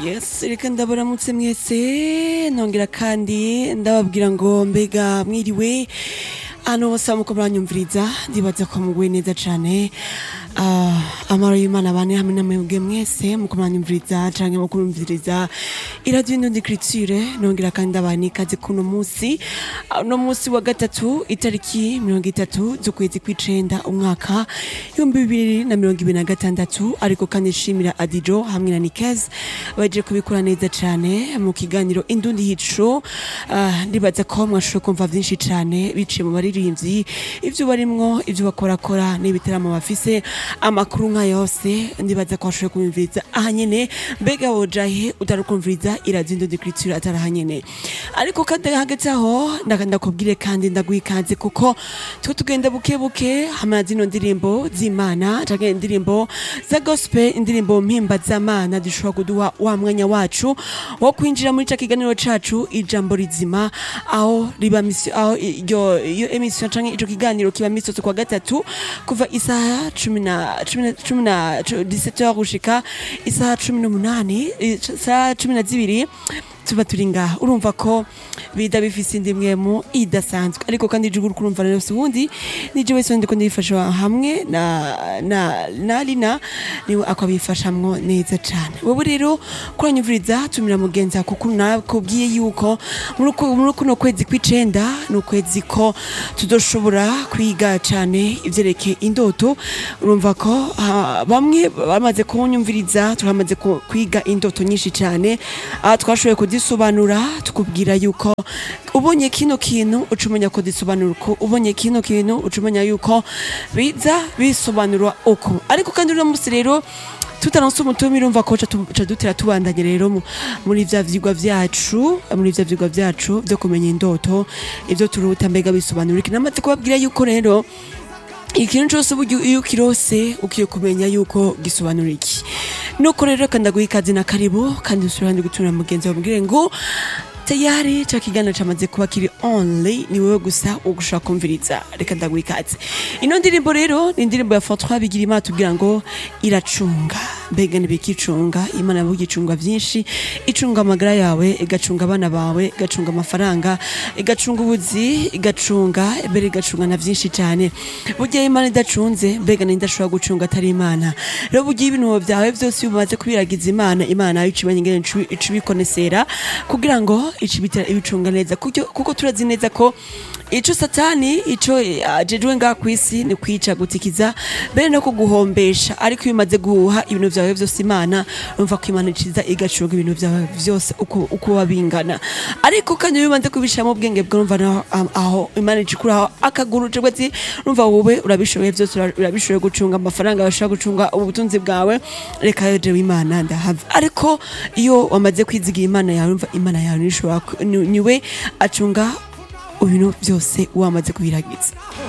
yes reka ndabaramutse mwese nongera kandi ndababwira ngo mbega mwiriwe hano bose muko muranyumviriza ndibaza ko muguwe neza cane Ah, amaro y'imana bane hamwe namwebwe mwese muko muranyumviriza canke muko murumviriza iradiyo indundi criture nongera kandi ndabana ikaze kuno musi Ah, uno musi wa gatatu itariki mirongo itatu z'ukwezi kw'icenda umwaka ibihumbi bibiri na mirongo ibiri na gatandatu ariko kandi nshimira adijo hamwe na nikez baje kubikora neza cane mu kiganiro indundi hico Ah, ndibaza ko mwashoboye kumva vyinshi cane biciye mu baririmbyi ivyo barimwo ivyo bakorakora n'ibiteramo bafise amakuru nka yose ndibaza ko washoboye kumviriza aha nyene mbega wojahe utarukumviriza iradiyo indundi criture atari aha nyene ariko kandi hagati aho ndaka ndakubwire kandi ndaguha ikaze kuko two tugenda buke buke hamwe zino ndirimbo z'imana canke indirimbo za gospel indirimbo mpimba z'amana dushobora kuduha wa mwanya wacu wo kwinjira muri ca kiganiro cacu ijambo rizima aho riba misi aho iryo iyo emission canke ico kiganiro kiba misotse kwa gatatu kuva isaha cumi na cumi na cumi na 17 heures gushika isaha cumi n'umunani isaha cumi na zibiri tuba turi ngaha urumva ko bida bifise indi mwemu idasanzwe ariko kandi ijuru uri kurumva rero si ubundi nije wese ndiko ndifasha hamwe na na na Lina niwe akabifashamwo neza cane wowe rero kuranyumviriza tumira mugenzi wako kuko nakubwiye yuko muri uku- muri kuno kwezi kw'icenda ni ukwezi ko tudoshobora kwiga cane ivyerekeye indoto urumva ko ah, bamwe bamaze kunyumviriza turamaze ku- kwiga indoto nyinshi cane aha twashoboye kuzisobanura tukubwira yuko ubonye kino kintu uca umenya ko disobanura uko ubonye kino kintu uca umenya yuko biza bisobanura uko ariko kandi uno musi rero tutaronse umutume urumva ko ca dutera tubandanye rero mu- muri vya vyigwa vyacu muri vya vyigwa vyacu vyo kumenya indoto ivyo turuta mbega bisobanura iki namaze kubabwira yuko rero ikintu cyose burya iyo ukirose ukiye kumenya yuko gisobanura iki nuko rero kandi ndaguha ikaze na karibu kandi usubira ndi gutumira mugenzi wawe mubwire ngo tayari ca kiganiro camaze kuba kiri only ni wewe gusa ugushaka kumviriza reka ndaguha ikaze ino ndirimbo rero ni indirimbo ya François Bigirimana tubwira ngo iracunga mbega ntibikicunga imana yavuga icunga vyinshi icunga amagara yawe igacunga abana bawe igacunga amafaranga igacunga ubuzi igacunga mbere igacunga na vyinshi cane burya imana idacunze mbega ninde ashobora gucunga atari imana rero burya ibintu vyawe vyose iyo bimaze kubiragiza imana imana nayo icimenya ingene ici- ica ibikonesera kugira ngo ica ibitera ibicunga neza Kuryo- kuko turazi neza ko ico satani ico eh, ajejwe ngaha kw'isi ni kwica gutikiza mbere no kuguhombesha ariko iyo umaze guha ibintu vyawe vyose imana urumva ko imana iciza igacunga ibintu vyawe vyose uko uko biba bingana ariko kandi iyo umaze kubishiramo ubwenge bwawe urumva naho am- aho imana icikuraho akaguru cegwe ati urumva wowe urabishoboye vyose ura- urabishoboye gucunga amafaranga urashobora gucunga ubutunzi bwawe reka yo jewe imana ndahava ariko iyo wamaze kwizigira imana yawe urumva imana yawe nishobora ku- ni- niwe acunga ibintu byose wamaze kubiragiza